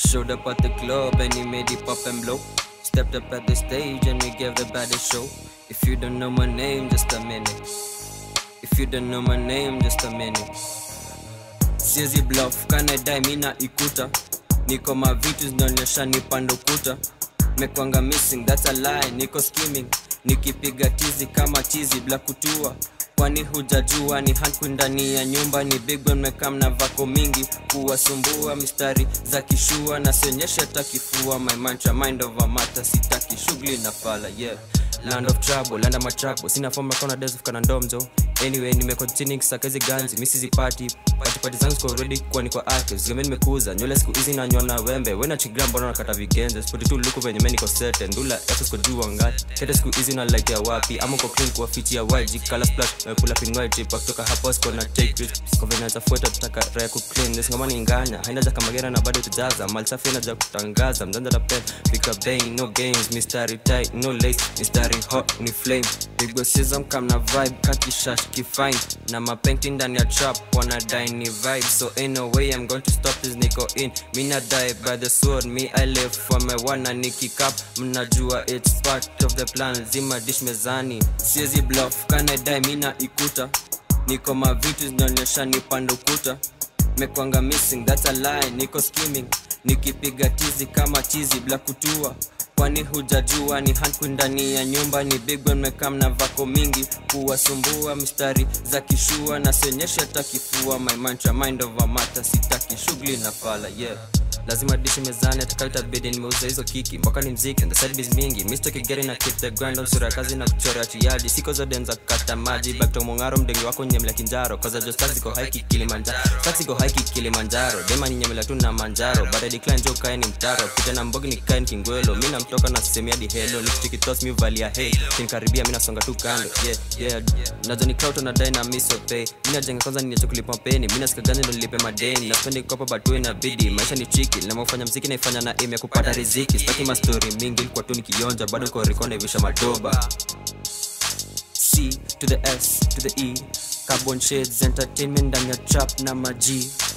Showed up at the club and he made it pop and blow. Stepped up at the stage and we gave the baddest show. If you don't know my name, just a minute. If you don't know my name, just a minute. Siezi bluff, kanadai mina ikuta. Niko mavitu zinaonyesha nipando kuta. Mekwanga missing, that's a lie, niko skimming. Nikipiga tizi kama chizi bila kutua. Kwani hujajua ni hanku ndani ya nyumba ni big one mekam na vako mingi kuwasumbua mistari za kishua na sionyesha takifua my mantra mind over matter sitaki shughuli na fala yeah land of trouble land of my trouble sina form kona days of kana ndomzo anyway nimecontinue kisaka hizi ganzi mimi sizipati pati pati zangu ziko ready kwa ni kwa active zime nimekuza nywele siku hizi na nyona wembe wena chigram mbona nakata vigenze spoti tu luku venye mimi niko set ndula eto siko juu angati kete siku hizi na like ya wapi ama uko clean kwa fit ya YG color splash uh, pull up in white tip kutoka hapo siko na take it kwa venye zafuata tutaka raya ku clean this ngoma ni nganya haina za kamagera na bado tujaza mali safi na za kutangaza mzanza da pen pick up bang no games mystery tight no lace mystery hot ni flame pigwa season kam na vibe kakishash kifine na mapainting ndani ya trap wanadai ni vibe so ain't no way I'm going to stop this niko in mina die by the sword me I live for my one na nikikap mnajua it's part of the plan zima dish mezani siezi bluff kanadai mina ikuta niko mavitu zinaonyesha nipande ukuta mekwanga missing that's a lie niko skimming nikipiga tizi kama chizi bila kutua kwani hujajua ni hanku ndani ya nyumba ni big one mekam na vako mingi kuwasumbua mistari za kishua na sionyesha takifua my mantra mind over matter sitaki shughuli na fala yeah lazima dishi mezani atakaitabidi nimeuza hizo kiki mpaka ni mziki and the side biz mingi mr kigeri na keep the grind on sura kazi na kuchora chiadi siko za denza kata maji bakto mongaro mdengi wako nyemla kinjaro kaza jo stars iko haiki kilimanjaro stars iko haiki kilimanjaro dema ni nyemla tu na manjaro baada ya decline jo kae ni mtaro pita na mbogi ni kae ni kingwelo mimi namtoka na semi hadi hello nikichiki toss mi valia hey kinikaribia mimi nasonga tu kando yeah yeah nazo ni crowd na dai na miss or pay mimi najenga kwanza ni kulipa peni mimi nasika gani ndo nilipe madeni na spendi kopa batu inabidi maisha ni tricky na mafanya mziki naifanya na aim ya kupata riziki sitaki mastori mingi ilikuwa tu nikionja bado niko record naivisha madoba C to the S to the E Carbon Shades Entertainment ndani ya trap na maji